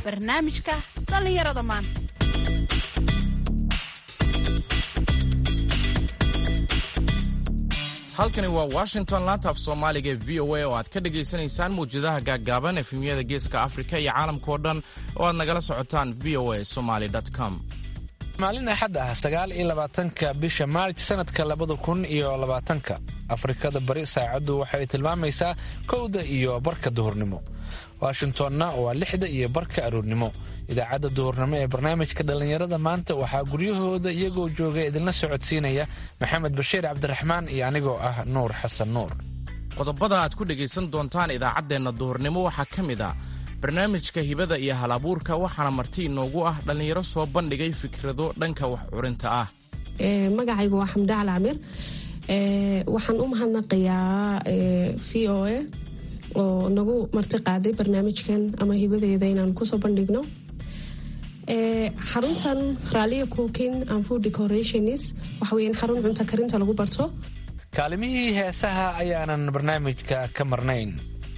barnaamijka dhallinyarada maanta halkani waa washington laanta af soomaaliga ee v o a oo aad ka dhagaysanaysaan mawjadaha gaaggaaban efemyada geeska afrika iyo caalamkao dhan oo aad nagala socotaan v o a somaly com maalin axad ah sagaal iyo labaatanka bisha maarj sanadka labada kun iyo labaatanka afrikada bari saacaddu waxay tilmaamaysaa kowda iyo barka duhurnimo washingtonna waa lixda iyo barka aroornimo idaacadda duhurnimo ee barnaamijka dhallinyarada maanta waxaa guryahooda iyagoo jooga idinla socodsiinaya maxamed bashiir cabdiraxmaan iyo anigoo ah nuur xasan nuur qodobada aad ku dhegaysan doontaan idaacaddeenna duhurnimo waxaa ka mid a barnaamijka hibada iyo hal abuurka waxaana marti inoogu ah dhallinyaro soo bandhigay fikrado dhanka wax curinta ah magacaygu waa xamdacal camir waxaan u mahadnaqayaa v o a oo nagu marti qaaday barnaamijkan ama hibadeeda inaan kusoo bandhigno xaruntan raaliya cookin and food decorations waxa weeyaan xarun cunto karinta lagu barto kaalimihii heesaha ayaanan barnaamijka ka marnayn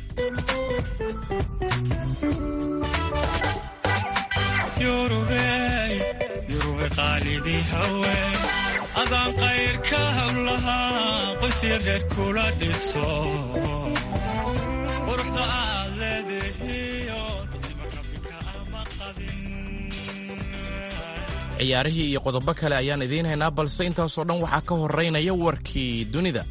yurube qaalidii haween adaan qayrka hawlahaa qoysya reer kula dhiso quruxda aad leedahiyo dadnima rabbika ama qadin ciyaarihii iyo qodobo kale ayaan idiin haynaa balse intaasoo dhan waxaa ka horeynaya warkii dunida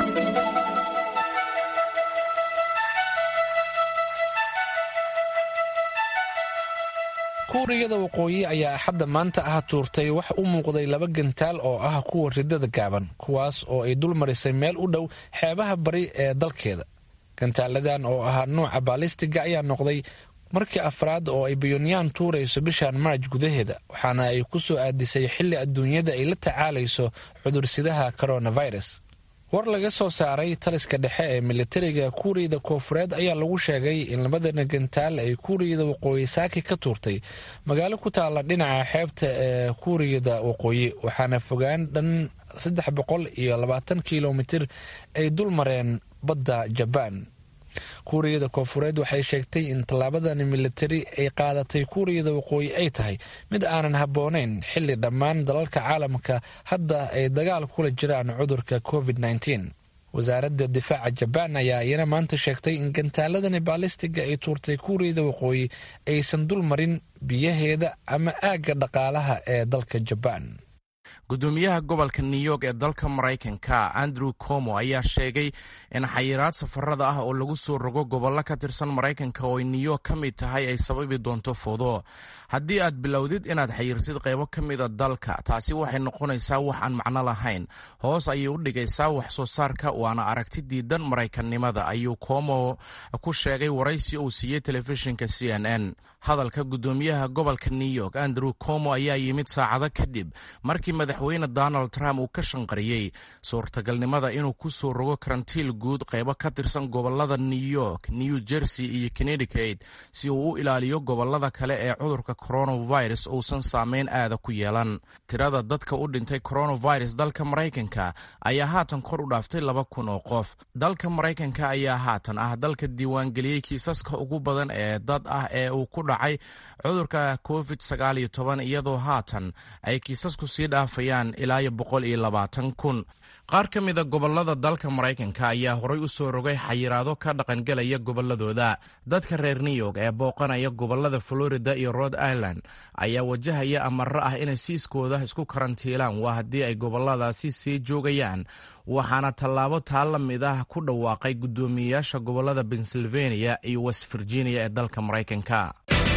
kuuriyada waqooyi ayaa axadda maanta ah tuurtay wax u muuqday laba gantaal oo ah kuwa ridada gaaban kuwaas oo ay dul marisay meel u dhow xeebaha bari ee dalkeeda gantaaladan oo ahaa nuuca baalistiga ayaa noqday markii afraad oo ay bayonyan tuurayso bishan maarj gudaheeda waxaana ay ku soo aadisay xilli adduunyada ay la tacaalayso cudursidaha coronavirus war laga soo saaray taliska dhexe ee militariga kuuriyada koofureed ayaa lagu sheegay in labadana gantaal ay kuuriyada waqooyi saaki ka tuurtay magaalo ku taalla dhinaca xeebta ee kuuriyada waqooyi waxaana fogaan dhan saddex boqol iyo labaatan kilomitir ay dul mareen badda jabaan kuuriyada koofureed waxay sheegtay in tallaabadani militari ay qaadatay kuuriyada waqooyi ay tahay mid aanan habboonayn xilli dhammaan dalalka caalamka hadda ay dagaal kula jiraan cudurka covid -19. wasaaradda difaaca jabaan ayaa iyana maanta sheegtay in gantaaladani baalistiga ay tuurtay kuuriyada waqooyi aysan dul marin biyaheeda ama aagga dhaqaalaha ee dalka jabaan gudoomiyaha gobolka new york ee dalka maraykanka andrew como ayaa sheegay in xayiraad safarada ah oo lagu soo rogo gobollo ka tirsan maraykanka oo ay new york ka mid tahay ay sababi doonto foodo haddii aad bilowdid inaad xayirsid qaybo ka mida dalka taasi waxay noqonaysaa wax aan macno lahayn hoos ayay u dhigaysaa wax soo saarka waana aragti diidan maraykannimada ayuu como ku sheegay waraysi uu siiyey telefishinka c n n hadalka gudoomiyaha gobolka new york andrew como ayaa yimid saacado kadib markii madaxweyne donald trump uu ka shanqariyey suurtagalnimada inuu ku soo rogo karantiil guud qaybo ka tirsan gobolada new york new jersey iyo connecticut si uu u ilaaliyo gobolada kale ee cudurka coronavirus uusan saameyn aada ku yeelan tirada dadka u dhintay coronavirus dalka maraykanka ayaa haatan kor u dhaaftay laba kun oo qof dalka maraykanka ayaa haatan ah dalka diiwaangeliyey kiisaska ugu badan ee dad ah ee uu ku dhacay cudurka covid sagaal iyo toban iyadoo haatan ay kiisasku sii dhaafayaan ilaa iyo boqol iyo labaatan kun qaar ka mida gobolada dalka maraykanka ayaa horay u soo rogay xayiraado ka dhaqangelaya goboladooda dadka reer new york ee booqanaya gobolada florida iyo rhode island ayaa wajahaya amaro ah inay siiskooda isku karantiilaan waa haddii ay goboladaasi sii joogayaan waxaana tallaabo taa la mid ah ku dhawaaqay guddoomiyeyaasha gobolada pennsylvania iyo west virginia ee dalka maraykanka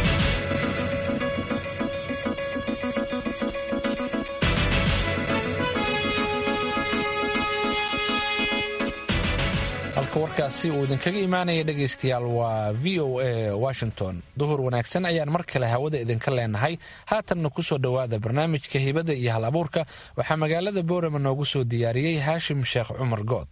halka warkaasi uu idinkaga imaanaya dhegaystayaal waa v o a washington duhur wanaagsan ayaan mar kale hawada idinka leenahay haatanna kusoo dhowaada barnaamijka hibada iyo hal abuurka waxaa magaalada boorama noogu soo diyaariyey haashim sheekh cumar good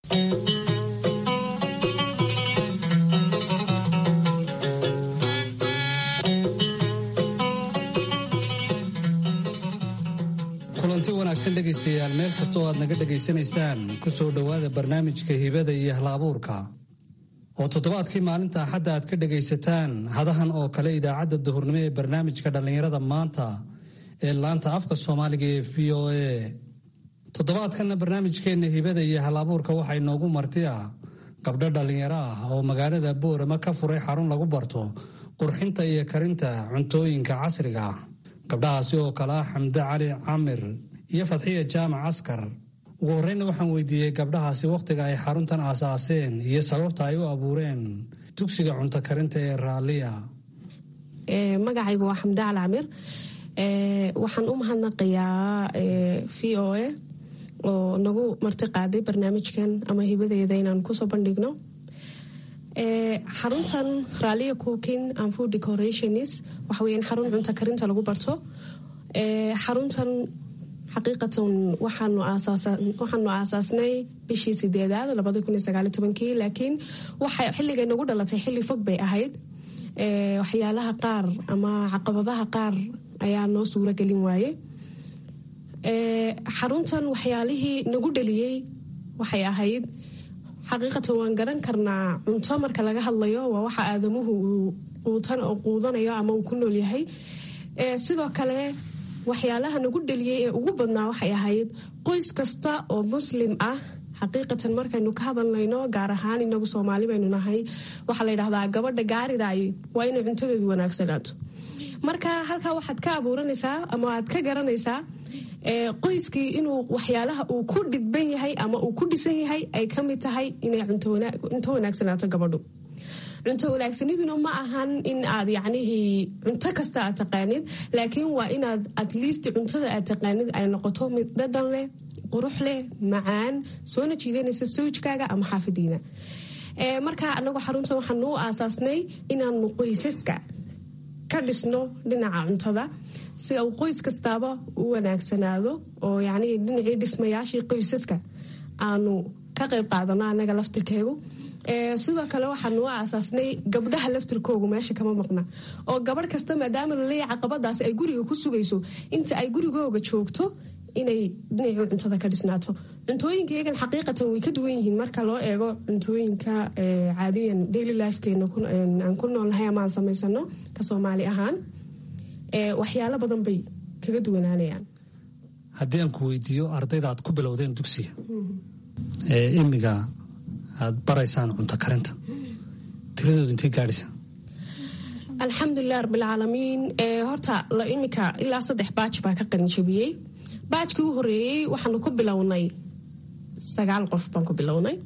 kulanti wanaagsan dhegaystayaal meel kastoo aad naga dhegaysanaysaan ku soo dhowaada barnaamijka hibada iyo hal abuurka oo toddobaadkii maalinta axadda aad ka dhagaysataan hadahan oo kale idaacadda duhurnimo ee barnaamijka dhallinyarada maanta ee laanta afka soomaaliga ee v o a toddobaadkanna barnaamijkeenna hibada iyo hal-abuurka waxaa inoogu marti ah gabdho dhallinyaro ah oo magaalada boorama ka furay xarun lagu barto qurxinta iyo karinta cuntooyinka casriga ah gabdhahaasi oo kale ah xamde cali camir iyo fadxiya jaamac askar ugu horreynna waxaan weydiiyey gabdhahaasi wakhtiga ay xaruntan aasaaseen iyo sababta ay u abuureen dugsiga cunto karinta ee raalliya magacaygu waa xamde cali camir waxaan u mahadnaqayaa v o a oo nagu marti qaaday barnaamijkan ama hibadeeda inaan kusoo bandhigno xaruntan raaliya cooking and food decorations waxa weyaan xarun cunto karinta lagu barto xaruntan xaqiiqatan waxaanu aasaasnay bishii sideedaad laakiin waxay xilligay nagu dhalatay xilli fog bay ahayd waxyaalaha qaar ama caqabadaha qaar ayaa noo suuro gelin waaye xaruntan waxyaalihii nagu dhaliyey waxay ahayd xaqiiqatan waan garan karnaa cunto marka laga hadlayo waa waxa aadamuhu uu quudanayo ama uu ku nool yahay sidoo kale waxyaalaha nagu dhaliyey ee ugu badnaa waxay ahayd qoys kasta oo muslim ah xaqiiqatan markaynu ka hadalnayno gaar ahaan inagu soomaali baynu nahay waxaa la yidhahdaa gabadha gaaridaay waa inay cuntadeedu wanaagsanaato marka halkaa waxaad ka abuuranaysaa ama aad ka garanaysaa qoyskii inuu waxyaalaha uu ku dhidban yahay ama uu ku dhisan yahay ay ka mid tahay inay cunto wanaagsanaato gabadhu cunto wanaagsaniduna ma ahan in aad yacnihii cunto kasta aad taqaanid laakiin waa inaad at least cuntada aad taqaanid ay noqoto mid dhadhan leh qurux leh macaan soona jiidanaysa sawjkaaga ama xaafidiina marka anagu xaruntan waxaanu u aasaasnay inaanu qoysaska ka dhisno dhinaca cuntada si uu qoys kastaaba u wanaagsanaado oo yacnii dhinacii dhismayaashii qoysaska aanu ka qayb qaadano anaga laftirkeegu sidoo kale waxaanu u aasaasnay gabdhaha laftirkoogu meesha kama maqna oo gabadh kasta maadaama laleeya caqabadaas ay guriga ku sugayso inta ay gurigooga joogto inay dhinacii cuntada ka dhisnaato cuntooyinka iyagan xaqiiqatan way ka duwan yihiin marka loo eego cuntooyinka caadiyan daily lifekeena aan ku noolnahay ama aan samaysano ka soomaali ahaan waxyaalo badan bay kaga duwanaanayaan haddii aan ku weydiiyo ardayda aad ku bilowdeen dugsiga ee imiga aad baraysaan cunto karinta tiradooda intay gaadhaysaa alxamdulilah rabbilcaalamiin horta imika ilaa saddex baaj baa ka qalinjabiyey baajkii u horeeyey waxaanu ku bilownay sagaal qof baan ku bilownay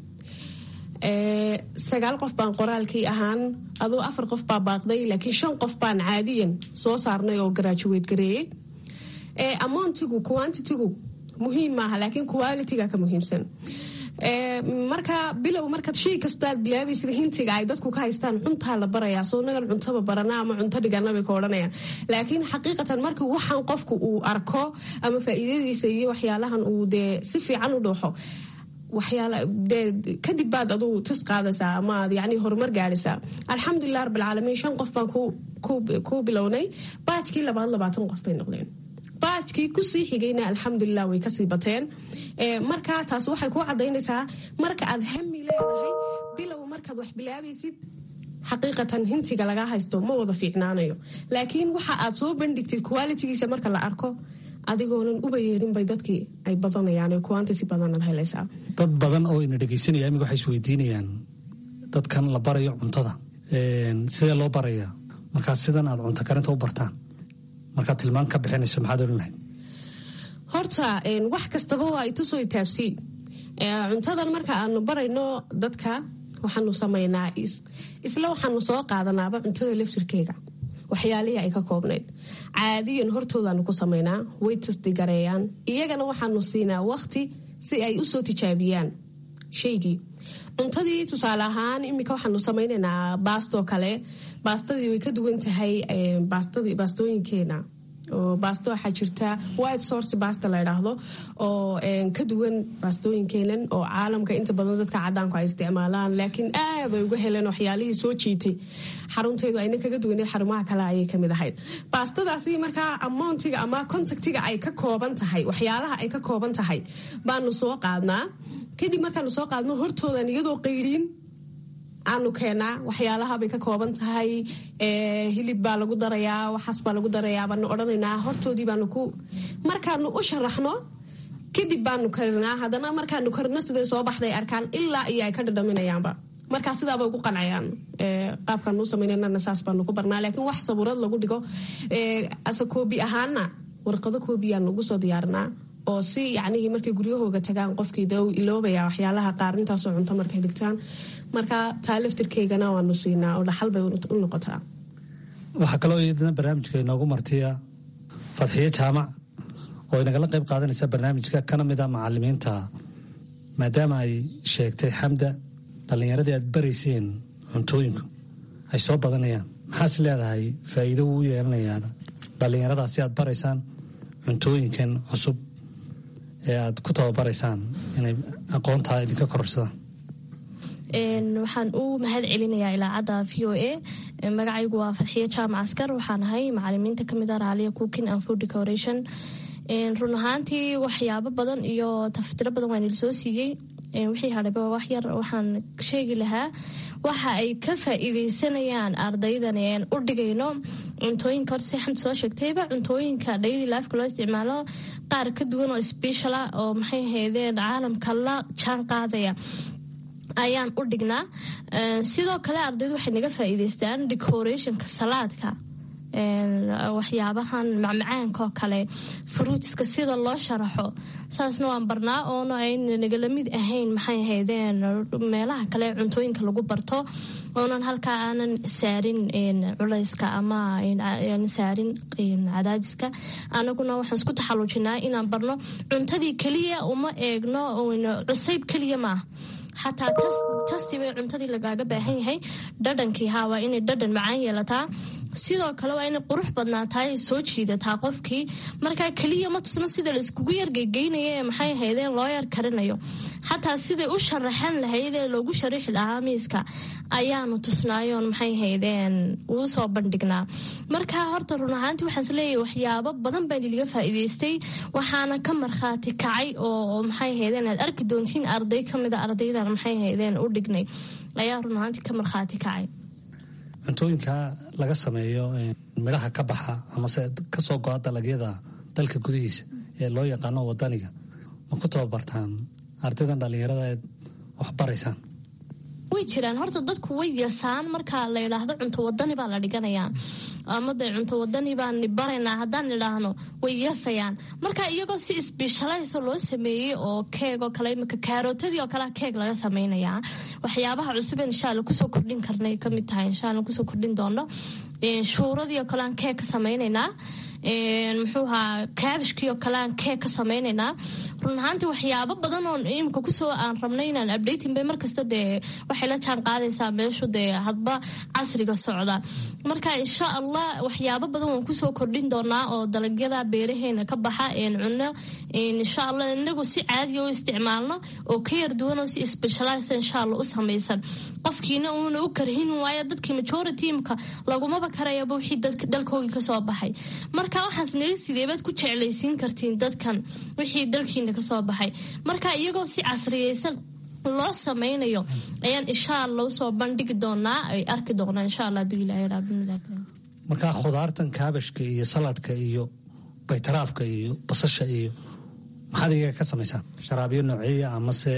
sagaal qof baan qoraalkii ahaan aduu afar qof baa baaqday laakiin shan qof baan caadiyan soo saarnay oo garaajuweed gareeyey amountigu quantitigu muhiim maaha laakiin qualitiga ka muhiimsan marka bilow markaad shay kastoo aad bilaabaysid hintiga ay dadku ka haystaan cuntaa la barayaa soo nagan cuntaba barana ama cunto dhigana bay ka odhanayaan laakiin xaqiiqatan marka waxaan qofku uu arko ama faa'iidadiisa iyo waxyaalahan uu dee si fiican u dhooxo kadib baad aduu tis qaadaysaa ama aad yani horumar gaadhaysaa alxamdulilah rabbilcaalamiin shan qof baan ku bilownay baajkii labaad labaatan qof bay noqdeen baajkii kusii xigayna alxamdulilah way kasii bateen marka taas waxay ku cadaynaysaa marka aad hami leedahay bilow markaad wax bilaabaysid xaqiiqatan hintiga lagaa haysto ma wada fiicnaanayo laakiin waxa aad soo bandhigtid qualitigiisa marka la arko adigoonan uba yeedhinbay dadkii ay badanayaan quantity badanaad helaysaa dad badan oo ina dhegaysanaya imika waxay isweydiinayaan dadkan la barayo cuntada sidee loo barayaa markaad sidan aad cunto karinta u bartaan markaad tilmaan ka bixinayso maxaad odhan lahayd horta wax kastaba waa itusoo itaabsii cuntadan marka aanu barayno dadka waxaanu samaynaa isla waxaanu soo qaadanaaba cuntada laftirkeega waxyaalihii ay ka koobnayd caadiyan hortoodaanu ku samaynaa way tasdigareeyaan iyagana waxaanu siinaa waqti si ay usoo tijaabiyaan shaygii cuntadii tusaale ahaan iminka waxaanu samaynaynaa baastoo kale baastadii way ka duwan tahay baastooyinkeena oo baasto waxaa jirta white source basta la idhaahdo oo ka duwan baastooyinkeenan oo caalamka inta badan dadka cadaanku ay isticmaalaan laakiin aad ay uga heleen waxyaalihii soo jiitay xarunteedu ayna kaga duwaneed xarumaha kale ayay kamid ahayd baastadaasi markaa amountiga ama contactiga ay ka kooban tahay waxyaalaha ay ka kooban tahay baanu soo qaadnaa kadib markaanu soo qaadno hortoodan iyadoo qayriin aanu keenaa waxyaalahabay ka kooban tahay hilib baa lagu darayaa waxaas baa lagu darayaa baanu odhanaynaa hortoodii baanu ku markaanu u sharaxno kadib baanu karinaa haddana markaanu karino siday soo baxday arkaan ilaa iyo ay ka dhadhaminayaanba markaa sidaabay ugu qancayaan qaabkaanu samaynana saas baanu ku barnaa laakiin wax sabuurad lagu dhigo ase koobi ahaana warqado koobiyaanu ugu soo diyaarinaa oo si yacnihii markay guryahooga tagaan qofkii de uu iloobaya waxyaalaha qaar intaasoo cunto markay dhigtaan marka taa laftirkeygana waanu siinaa oo dhaxal bay u noqotaa waxaa kaloo iyadana barnaamijka inoogu martiya fadxiyo jaamac oo inagala qayb qaadanaysa barnaamijka kana mid a macalimiinta maadaama ay sheegtay xamda dhallinyaradii aad barayseen cuntooyinku ay soo badanayaan maxaas leedahay faa'iido uu yeelanayaa dhallinyaradaasi aad baraysaan cuntooyinkan cusub ee aad ku tababaraysaan inay aqoontaa idinka kororsadaan waxaan u mahad celinayaa ilaacadda v o a magacaygu waa fadxiye jaamac askar waxaan ahay macalimiinta kamid a raaliya cooking and food decoration run ahaantii waxyaabo badan iyo tafatiro badan waa nila soo siiyey wixii hadhayba wax yar waxaan sheegi lahaa waxa ay ka faa'iideysanayaan ardaydan aan u dhigayno cuntooyinka hor si xamdi soo sheegtayba cuntooyinka daily lifeka loo isticmaalo qaar ka duwan oo speciala oo maxay ahaydeen caalamka la jaan qaadaya ayaan u dhignaa sidoo kale ardaydu waxay naga faa'iideystaan decorationka salaadka waxyaabahan macmacaanka oo kale fruitska sida loo sharaxo saasna waan barnaa oona ayna nagala mid ahayn maxay ahaydeen meelaha kale cuntooyinka lagu barto oonan halkaa aanan saarin culayska ama saarin cadaadiska anaguna waxaan isku taxaluujinaa inaan barno cuntadii keliya uma eegno cusayb keliya maaha xataa tasti bay cuntadii lagaaga baahan yahay dhadhankii haa waa inay dhadhan macaan yeelataa sidoo kale waa inay qurux badnaataa ay soo jiidataa qofkii markaa keliya ma tusno sida la iskugu yargeygeynaya ee maxay ahaydeen loo yar karinayo xataa siday u sharaxan lahayd ee loogu sharaxi lahaa miiska ayaanu tusnaayoon maxay ahaydeen uu soo bandhignaa marka horta run ahaantii waxaan isleeyahay waxyaabo badan baa niliga faa'iidaystay waxaana ka markhaati kacay oo maxay ahaydeen aad arki doontiin arday ka mida ardaydan maxay ahaydeen u dhignay ayaa run ahaantii ka markhaati kacay cuntooyinka laga sameeyo midhaha ka baxa amase kasoo go-a dalagyada dalka gudihiisa ee loo yaqaano wadaniga ma ku tababartaan ardaydan dhallinyarada eed wax baraysaan way jiraan horta dadku way yasaan marka la yidhaahdo cunto wadani baa la dhiganayaa ama dee cunto wadani baan baraynaa haddaan idhaahno way yasayaan marka iyagoo si isbishalayso loo sameeyey oo keeg oo kale imika kaarootadii oo kalea keeg laga samaynayaa waxyaabaha cusub insha alla kusoo kordhin karnay kamid tahay insha alla kusoo kordhin doono shuuradii oo kale aan keeg ka samaynaynaa muxuu ahaa kaabishkii oo kale aan keeg ka samaynaynaa run ahaantii waxyaabo badan oo imika kusoo aan rabnay inaan updating bay markasta dee waxay la jaan qaadaysaa meeshu dee hadba casriga socda marka insha allah waxyaabo badan waan kusoo kordhin doonaa oo dalagyada beeraheena ka baxa een cunno insha allah inagu si caadiya u isticmaalno oo ka yar duwan oo si specialize insha allah u samaysan qofkiina uuna u karhin waayo dadkii majority imka lagumaba karayaba wixii dalkoogii kasoo baxay marka waxaas niri sideebaad ku jeclaysiin kartiin dadkan wixii dalkiina kasoo baxay marka iyagoo si casriyeysan loo samaynayo ayaan insha alla usoo bandhigi doonaa ay arki doonaa insha alla haduu ilahay markaa khudaartan kaabashka iyo saladhka iyo baytaraafka iyo basasha iyo maxaad iyaga ka samaysaan sharaabyo nooceeya amase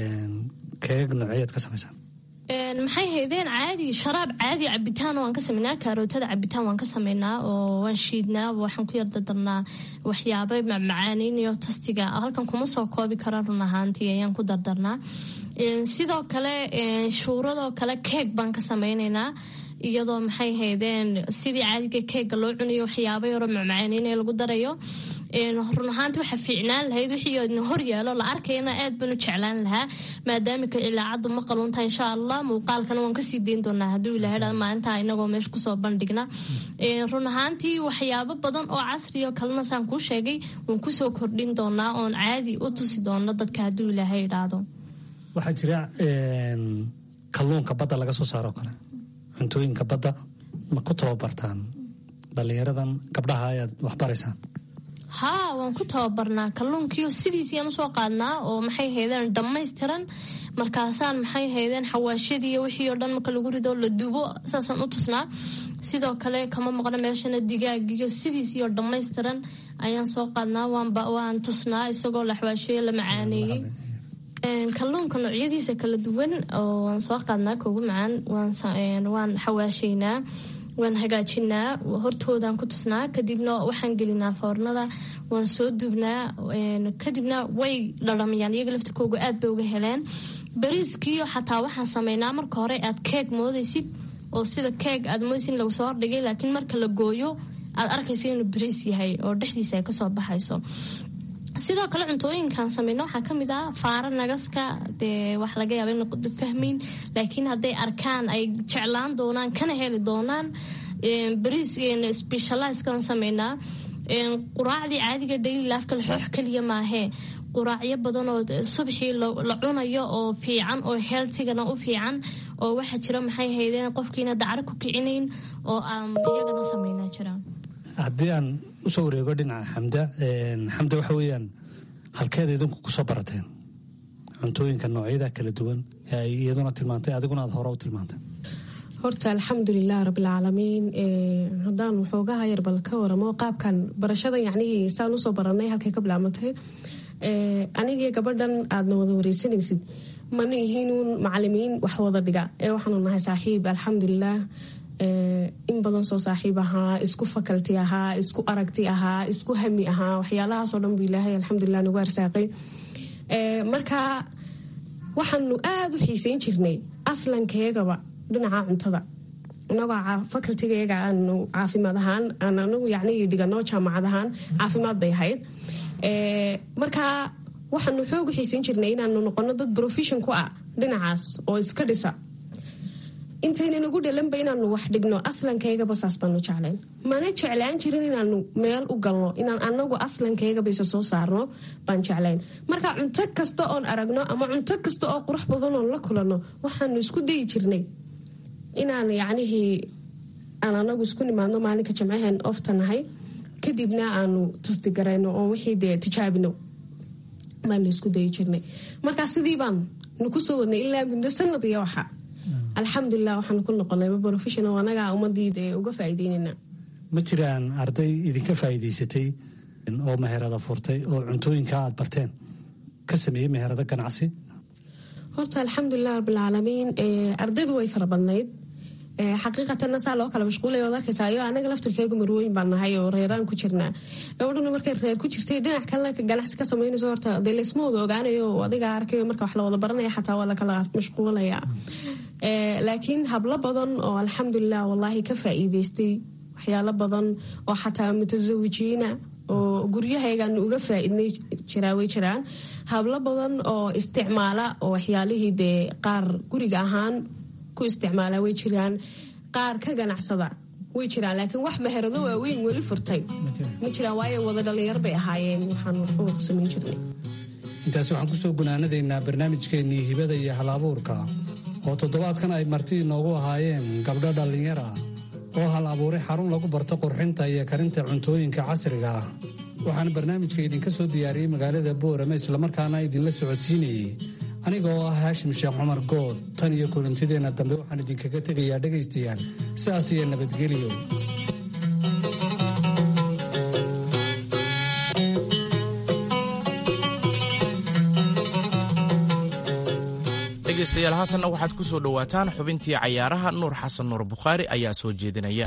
keegag nooceeyaad ka samaysaan maxay haydeen caadi sharaab caadi cabitaan waan ka sameynaa kaarootada cabitaan waan ka sameynaa oo waan shiidnaa waxaan ku yardardarnaa waxyaaba macmacaaneynyo tastiga halkan kuma soo koobi kara run ahaantii ayaan ku dardarnaa sidoo kale shuuradoo kale keeg baan ka sameyneynaa iyadoo maxay haydeen sidii caadiga keega loo cunayo waxyaaba yaroo macmacaaneynaya lagu darayo run ahaanti waxaa fiicnaan lahayd wixii hor yaalo la arkayana aad baan u jeclaan lahaa maadaamika ilaacaddu ma qaluntaha insha allah muuqaalkana waan kasii dayn doonaa hadduu ilahay maalintaa inagoo meesha kusoo bandhigna run ahaantii waxyaabo badan oo casriyo kalena saan kuu sheegay waan kusoo kordhin doonaa oon caadi u tusi doono dadka hadduu ilaahay idhaahdo waxaa jira kalluunka badda laga soo saaro kale cuntooyinka badda ma ku tababartaan dhallinyaradan gabdhaha ayaad waxbaraysaan haa waan ku tababarnaa kalluunkiio sidiisiyaan usoo qaadnaa oo maxay haydeen dhammaystiran markaasaan maxay haydeen xawaashadii iyo wixii oo dhan marka lagu rido la dubo saasaan u tusnaa sidoo kale kama maqno meeshana digaag iyo sidiisii oo dhammaystiran ayaan soo qaadnaa waan tusnaa isagoo la xawaasheeye la macaaneeyey kalluunka noocyadiisa kala duwan oo waan soo qaadnaa kugu macaan waan xawaashaynaa waan hagaajinaa hortoodaan ku tusnaa kadibna waxaan gelinaa foornada waan soo dubnaa kadibna way dhadhamayaan iyaga laftirkooga aad bay uga heleen bariiskiiyo xataa waxaan sameynaa marka hore aad keeg moodaysid oo sida keeg aad moodaysid lagu soo hordhigay laakiin marka la gooyo aad arkaysa inuu bariis yahay oo dhexdiisa ay kasoo baxayso sidoo kale cuntooyinkan sameyno waxaa kamid ah faara nagaska dee wax laga yaaba in fahmayn laakiin hadday arkaan ay jeclaan doonaan kana heli doonaan bariis specialiskan sameynaa quraacdii caadiga daily lifeka laxoox keliya maahee quraacyo badan oo subxii la cunayo oo fiican oo healtigana u fiican oo waxaa jira maxay haydeen qofkiina dacro ku kicinayn oo aan iyagana sameynaa jiraan haddii aan usoo wareego dhinaca xamda xamda waxa weeyaan halkeeda idinku kusoo barateen cuntooyinka noocyada kala duwan ee ay iyaduna tilmaantay adiguna aad hore u tilmaantay horta alxamdulilah rabbilcaalamiin haddaan waxoogaha yar bal ka waramo qaabkan barashada yacnihii saan usoo baranay halkay ka bilaabantay anigii gabadhan aadna wada wareysanaysid mana ihiinuun macalimiin wax wada dhiga ee waxaanu nahay saaxiib alxamdulilah in badan soo saaxiib ahaa isku fakalti ahaa isku aragti ahaa isku hami ahaa waxyaalahaasoo dhan bu ilaahay alxamdulilah nagu arsaaqay marka waxaanu aada u xiiseyn jirnay aslankeegaba dhinaca cuntada inagoo fakaltigayaga aanu caafimaad ahaan aan anagu yacni dhigano jaamacad ahaan caafimaad bay ahayd marka waxaanu xoog u xiiseyn jirnay inaanu noqono dad profession ku ah dhinacaas oo iska dhisa intaynan ugu dhalanba inaanu wax dhigno aslankayagaba saas baanu jeclayn mana jeclaan jirin inaanu meel u galno inaan anagu aslankayagaba isa soo saarno baan jeclayn marka cunto kasta oon aragno ama cunto kasta oo qurux badan oon la kulanno waxaanu isku dayi jirnay inaan yacnihii aan anagu isku nimaadno maalinka jimcaheen ofta nahay kadibna aanu tasdigarayno oo wixii dee tijaabino baanu isku dayi jirnay marka sidii baan nuku soo wadnay ilaa muddo sanad iyo waxa alxamdulilah waxaan ku noqonay professional anagaa ummadii dee uga faa'iideynayna ma jiraan arday idinka faa'iidaysatay oo meherada furtay oo cuntooyinka aad barteen ka sameeyey meherado ganacsi horta alxamdulilah rabbilcaalamiin ardaydu way fara badnayd xaqiiqatanna saa loo kala mashquulay waad arkaysaa iyo anaga laftirkeegu marwooyin baan nahay oo reeraan ku jirnaa gabadhuna markay reer ku jirtay dhinac kalena ganacsi ka samaynayso horta dee laysma wada ogaanayo oo adiga arkayo marka wax la wada baranaya xataa waa lakala mashquulaya laakiin hablo badan oo alxamdulilah wallaahi ka faa'iidaystay waxyaalo badan oo xataa mutasawijiina oo guryahaygaanu uga faa'iidnay jiraa way jiraan hablo badan oo isticmaala oo waxyaalihii dee qaar guriga ahaan ku isticmaala way jiraan qaar ka ganacsada way jiraan laakiin wax meherado waaweyn weli furtay ma jiraan waayo wada dhalinyar bay ahaayeen waxaan waxu wada samayn jirnay intaas waxaan kusoo gunaanadaynaa barnaamijkeennii hibada iyo hal-abuurka oo toddobaadkan ay marti inoogu ahaayeen gabdho dhallinyara oo hal abuuray xarun lagu barto qurxinta iyo karinta cuntooyinka casriga ah waxaana barnaamijka idinka soo diyaariyey magaalada boorame islamarkaana idinla socodsiinayey aniga oo ah haashim sheekh cumar good tan iyo kulantideenna dambe waxaan idinkaga tegayaa dhegaystayaal sidaas iyo nabadgelyo dhegaystayaal haatanna waxaad ku soo dhowaataan xubintii cayaaraha nuur xasan nuur bukhaari ayaa soo jeedinaya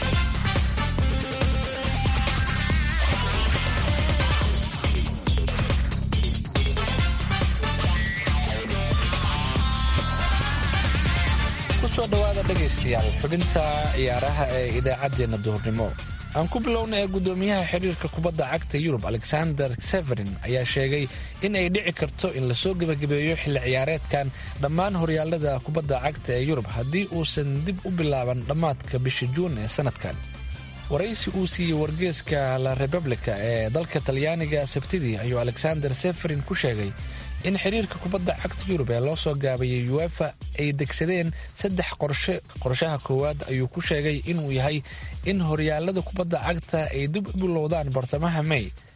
kusoo dhowaada dhegaystayaal xubinta ciyaaraha ee idaacaddeenna duhurnimo aan ku bilowna ee guddoomiyaha xiriirka kubadda cagta yurub alexander severin ayaa sheegay in ay dhici karto in lasoo gebagabeeyo xilli ciyaareedkan dhammaan horyaalada kubadda cagta ee yurub haddii uusan dib u bilaaban dhammaadka bisha juun ee sanadkan waraysi uu siiyey wargeeska la republica ee dalka talyaaniga sabtidii ayuu alexander severin ku sheegay in xiriirka kubadda cagta yurub ee loo soo gaabayay uefa ay degsadeen saddex qorshe qorshaha koowaad ayuu ku sheegay inuu yahay in horyaalada kubadda cagta ay dib u bilowdaan bartamaha may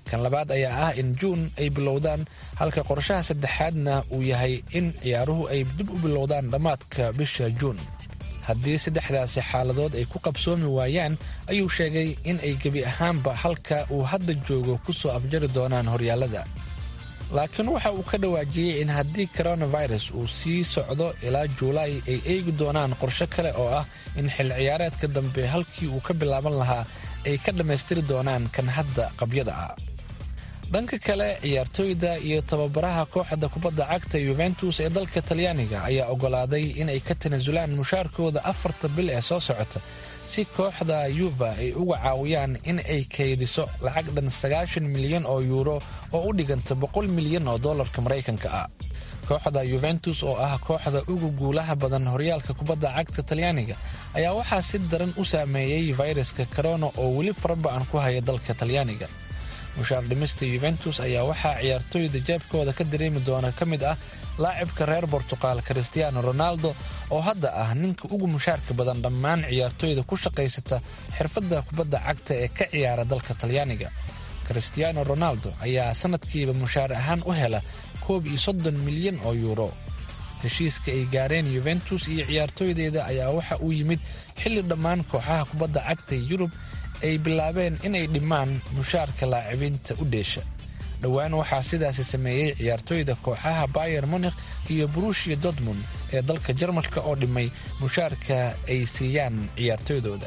kan labaad ayaa ah in juun ay bilowdaan halka qorshaha saddexaadna uu yahay in ciyaaruhu ay dib u bilowdaan dhammaadka bisha juun haddii saddexdaasi xaaladood ay ku qabsoomi waayaan ayuu sheegay in ay gebi ahaanba halka uu hadda joogo ku soo afjari doonaan horyaalada laakiin waxa uu ka dhawaajiyey in haddii coronavirus uu sii socdo ilaa juulaay ay eegi doonaan qorshe kale oo ah in xil ciyaareedka dambe halkii uu ka bilaaban lahaa ay ka dhammaystiri doonaan kan hadda qabyada ah dhanka kale ciyaartooyda iyo tababaraha kooxda kubadda cagta yuventus ee dalka talyaaniga ayaa ogolaaday inay ka tanaasulaan mushaarkooda afarta bil ee soo socota si kooxda yuva ay uga caawiyaan in ay kaydiso lacag dhan sagaashan milyan oo yuuro oo u dhiganta boqol milyan oo dollarka maraykanka ah kooxda yuventus oo ah kooxda ugu guulaha badan horyaalka kubadda cagta talyaaniga ayaa waxaa si daran u saameeyey fayraska corona oo weli faraba-an ku haya dalka talyaaniga mushaar dhimista yuventus ayaa waxaa ciyaartooyda jeebkooda ka dareemi doona ka mid ah laacibka reer bortuqal christiano ronaldo oo hadda ah ninka ugu mushaarka badan dhammaan ciyaartooyda ku shaqaysata xirfadda kubadda cagta ee ka ciyaara dalka talyaaniga christiano ronaldo ayaa sanadkiiba mushaar ahaan u hela koob iyo soddon milyan oo yuuro heshiiska ay gaareen yuventus iyo ciyaartooydeeda ayaa waxa uu yimid xilli dhammaan kooxaha kubadda cagta yurub ay bilaabeen inay dhimaan mushaarka laacibinta u dheesha dhowaan waxaa sidaasi sameeyey ciyaartooyda kooxaha bayer monikh iyo brushia dortmund ee dalka jarmalka oo dhimay mushaarka ay siiyaan ciyaartooydooda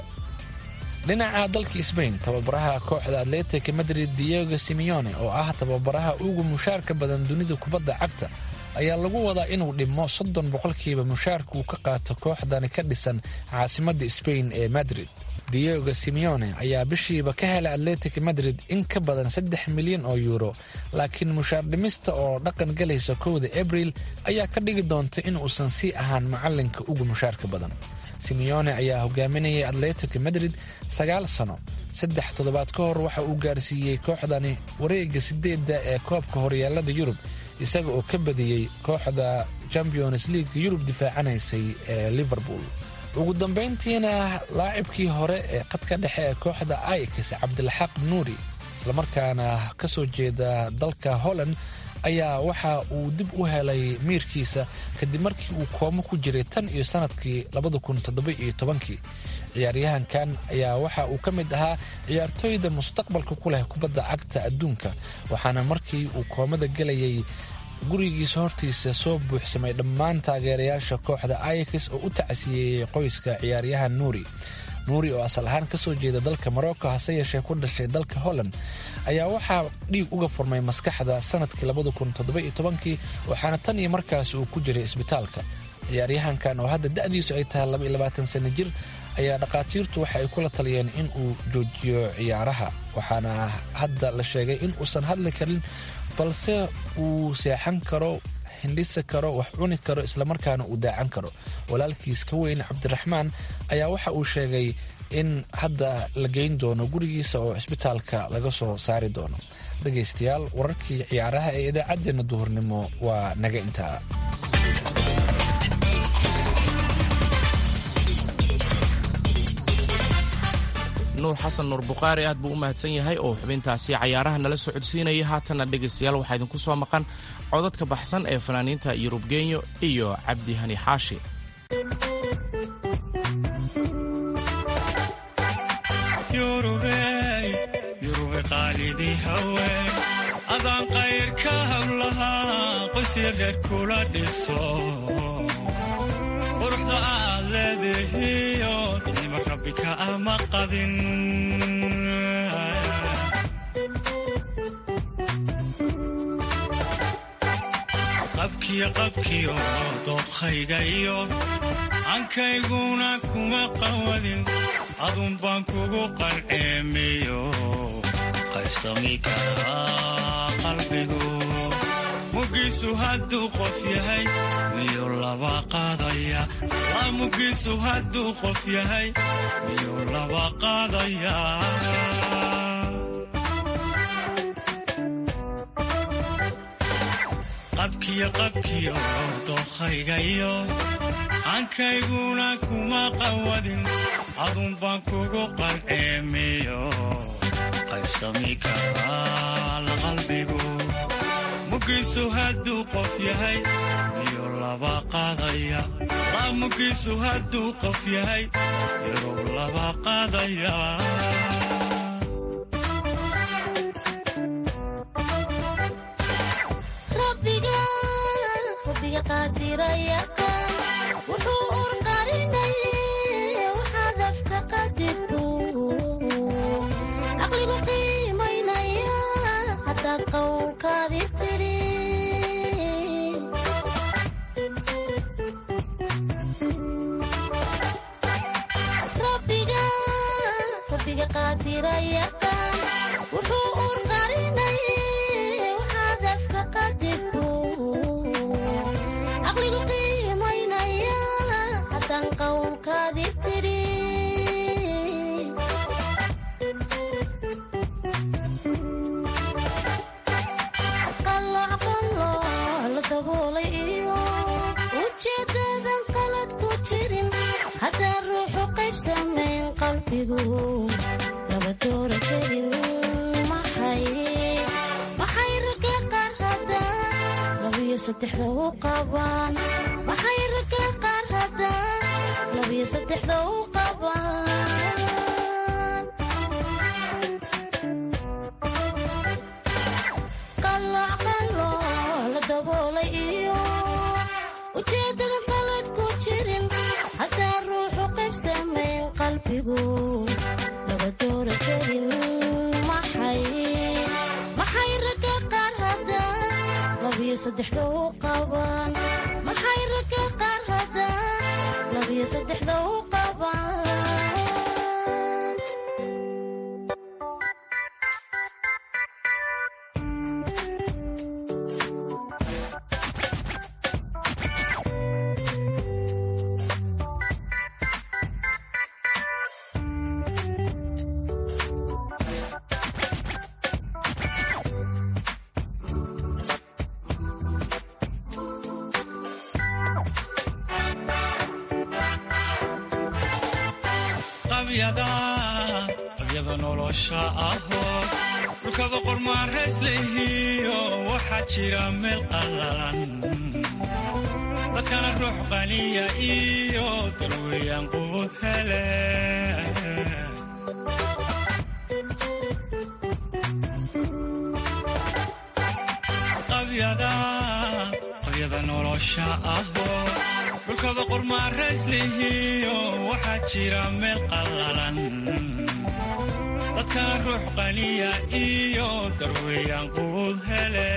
dhinaca dalka sbain tababaraha kooxda atletic madrid diego simeone oo ah tababaraha ugu mushaarka badan dunida kubadda cagta ayaa lagu wadaa inuu dhimo soddon boqolkiiba mushaarka uu ka qaato kooxdani ka dhisan caasimadda sbain ee madrid diego simeone ayaa bishiiba ka helay atletic madrid in ka badan saddex milyan oo yuuro laakiin mushaar dhimista oo dhaqan galaysa kowda abril ayaa ka dhigi doonta in uusan sii ahaan macalinka ugu mushaarka badan simeone ayaa hogaaminayay atletic madrid sagaal sano saddex toddobaad ka hor waxa uu gaarsiiyey kooxdani wareega sideedda ee koobka horyaalada yurub isaga oo ka badiyey kooxda champions league yurub difaacanaysay ee liverpool ugu dambayntiina laacibkii hore ee qadka dhexe ee kooxda aix cabdilxaq nuuri islamarkaana ka soo jeeda dalka holland ayaa waxa uu dib u helay miirkiisa kadib markii uu koomo ku jiray tan iyo sanadkii kii ciyaaryahankan ayaa waxa uu ka mid ahaa ciyaartooyda mustaqbalka ku leh kubadda cagta adduunka waxaana markii uu koomada gelayay gurigiisa hortiisa soo buuxsamay dhammaan taageerayaasha kooxda aix oo u tacsiyeeyey qoyska ciyaaryahan nuuri nuuri oo asal ahaan ka soo jeeda dalka morocco hase yeeshee ku dhashay dalka holland ayaa waxaa dhiig uga furmay maskaxda sanadkii waxaana tan iyo markaas uu ku jiray isbitaalka ciyaaryahankan oo hadda da'diisu ay tahay sano jir ayaa dhakhaatiirtu waxa ay kula taliyeen in uu joojiyo ciyaaraha waxaana hadda la sheegay in uusan hadli karin balse uu seexan karo hindhisi karo wax cuni karo islamarkaana uu daacan karo walaalkiis ka weyn cabdiraxmaan ayaa waxa uu sheegay in hadda la geyn doono gurigiisa oo cisbitaalka laga soo saari doono dhegaystayaal wararkii ciyaaraha ee idaacaddeenna duhurnimo waa naga intaa nuur xasan nuur bukhaari aad buu u mahadsan yahay oo xubintaasi cayaaraha nala soo codsiinayay haatanna dhegaystayaal waxaa idinku soo maqan codadka baxsan ee fanaaniinta yurub genyo iyo cabdi hani xaashi yurube qaalidii haween adaan qayrka hawlahaa qoysi reer kula dhiso quruxda aad leedahiyo nima rabbi ka ama qadin qabkiyo qabkiyo dooqhayga iyo ankayguna kuma qawadin adun baan kugu qalceemiyo qaybsami karaa qalbigu mugiisu hadduu qof yahay miyuu laba qaadaya mugiisu hadduu qof yahay miyuu laba qaadaya qabkiyo qabkiyo dookhaygayo ankayguna kuma qawadin adun baan kugu qalceemiyo qaybsami karaa la qalbigu mugiisu hadduu qof yahay iyo laba qaadaya la mugiisu hadduu qof yahay yarow laba qaadaya rabbiga rabbiga qaadira yaqaan wuxuu urqarinayay waxaad afka qadirku caqligu qiimaynaya haddaad qowlkaadi tidhi rabbiga rabbiga qaadira yaqaan wuxuu urqarinayay waxaad afka qadirku caqligu qiimaynaya haddaan qowlkaadi tidhi qalooc qalooc la daboolay iyo ujeedadan qalad ku jirin haddaan ruuxu qayb samayn qalbigu laba doora kelin maxay maxay ragga qaar haddaan labiyo saddexda u qabaan maxay ragga qaar haddaan labiyo saddexda u qabaan qalooc qalooc la daboolay iyo ujeeddada qalad ku jirin haddaan ruuxu qayb samayn qalbigu laba doora kelin maxay maxay ragga qaar haddaan labiyo saddexda u qabaan maxay ragga qaar haddaan labiyo saddexda u qabaan qabyada qabyada nolosha ahoo dhulkaba qormaarays lehiyo waxaa jira meel qallalan dadkana ruux qaniya iyo darweyaan qubud hele qabyada qabyada nolosha ahoo dhulkaba qormaarays lehiyo waxaa jira meel qallalan dadkana ruux qaniya iyo darweyaan qubud hele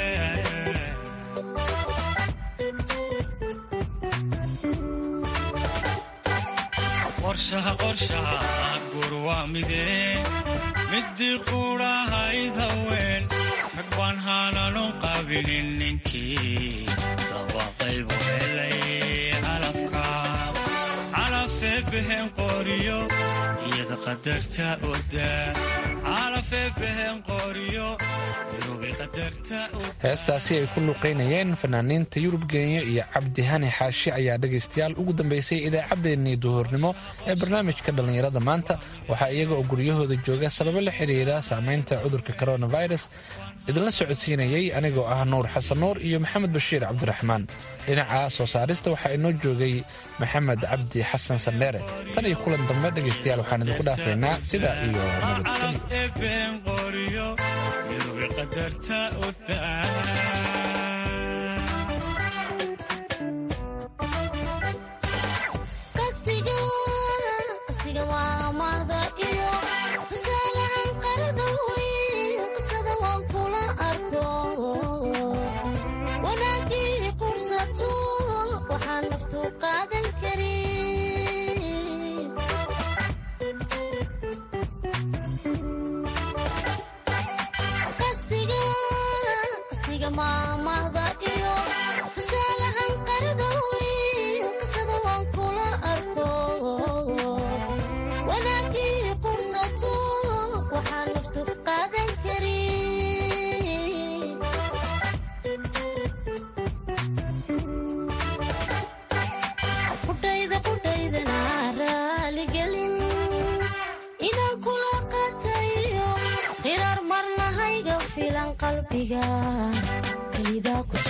qorshaha qorshaha guur waa midee midii quudhahayd haween rag baan haananu qabilin ninkii laba qaybu helay calafka calafee behen qoriyo iyada qadarta oda calafee behen qoriyo irubi qadarta oda heestaasi ay ku luqaynayeen fanaaniinta yurub geenya iyo cabdi hani xaashi ayaa dhegaystayaal ugu dambeysay idaacaddeenii duhurnimo ee barnaamijka dhallinyarada maanta waxaa iyaga oo guryahooda jooga sababo la xiriira saameynta cudurka coronavirus idinla socodsiinayey anigoo ah nuur xasan nuur iyo maxamed bashiir cabdiraxmaan dhinaca soo saarista waxaa inoo joogay maxamed cabdi xasan sandheere tan iyo kulan dambe dhegaystayaal waxaan idinku dhaafaynaa sidaa iyo nabadgelyo calafee behen qoriyo irubi qadarta oda qastiga qastiga waa mahda iyo tusaalahan qarada weyn qisada waan kula arko wanaagii qursato waxaan naftu qaadan karin qastiga qastiga maamahda iyo tusaalahan qarada weyn qisada waan kula arko wanaagii qursato waxaan naftu qaadan karin qudhayda qudhaydana raaligelin inaan kula qatayo qalbiga kelidaa ku